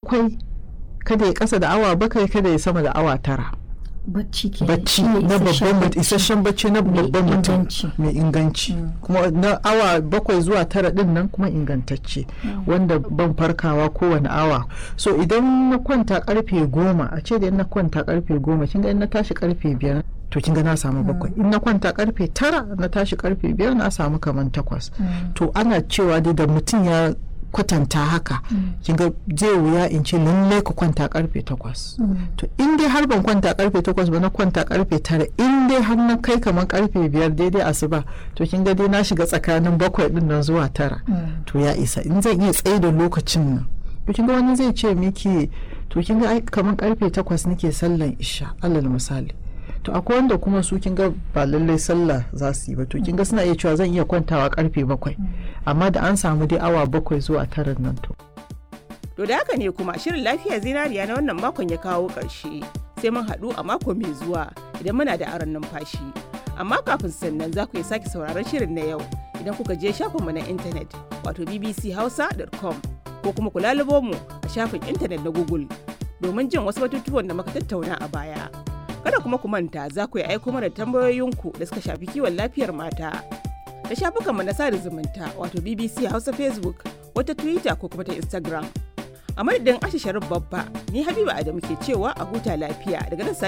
bakwai kada ya kasa da awa bakwai kada ya sama da awa tara bacci ke bacci na babban mutum isasshen bacci na babban mutum mai inganci kuma na awa bakwai zuwa tara din nan kuma ingantacce wanda ban farkawa kowane awa so idan na kwanta karfe goma a ce da na kwanta karfe goma kin ga in na tashi karfe biyar to kin ga na samu bakwai in na kwanta karfe tara na tashi karfe biyar na samu kaman takwas to ana cewa dai da mutum ya kwatanta haka kin ga zai wuya in ce lalle ka kwanta karfe takwas to in dai har ban kwanta karfe takwas ba na kwanta karfe tara in dai har na kai kamar karfe biyar daidai asuba to kin ga dai na shiga tsakanin bakwai din nan zuwa tara to ya isa in zan iya tsaye da lokacin nan to kin ga wani zai ce miki to kin ga kamar karfe takwas nake sallan isha alal misali to akwai wanda kuma su kin ga ba lallai sallah za su yi ba to kin ga suna iya cewa zan iya kwantawa karfe bakwai amma da an samu dai awa bakwai zuwa tara nan to to da haka ne kuma shirin lafiya zinariya na wannan makon ya kawo ƙarshe sai mun haɗu a mako mai zuwa idan muna da aron numfashi amma kafin sannan za ku iya sake sauraron shirin na yau idan kuka je shafinmu na intanet wato bbchausa.com ko kuma ku lalubo mu a shafin intanet na google domin jin wasu batutuwan da muka tattauna a baya. kada kuma ku manta za ku yi aiko mana tambayoyinku da suka shafi kiwon lafiyar mata da shafukanmu na sada zumunta wato bbc hausa facebook wata twitter ko kuma ta instagram a madadin ashe sharif babba ni habiba adamu ke cewa a huta lafiya daga nan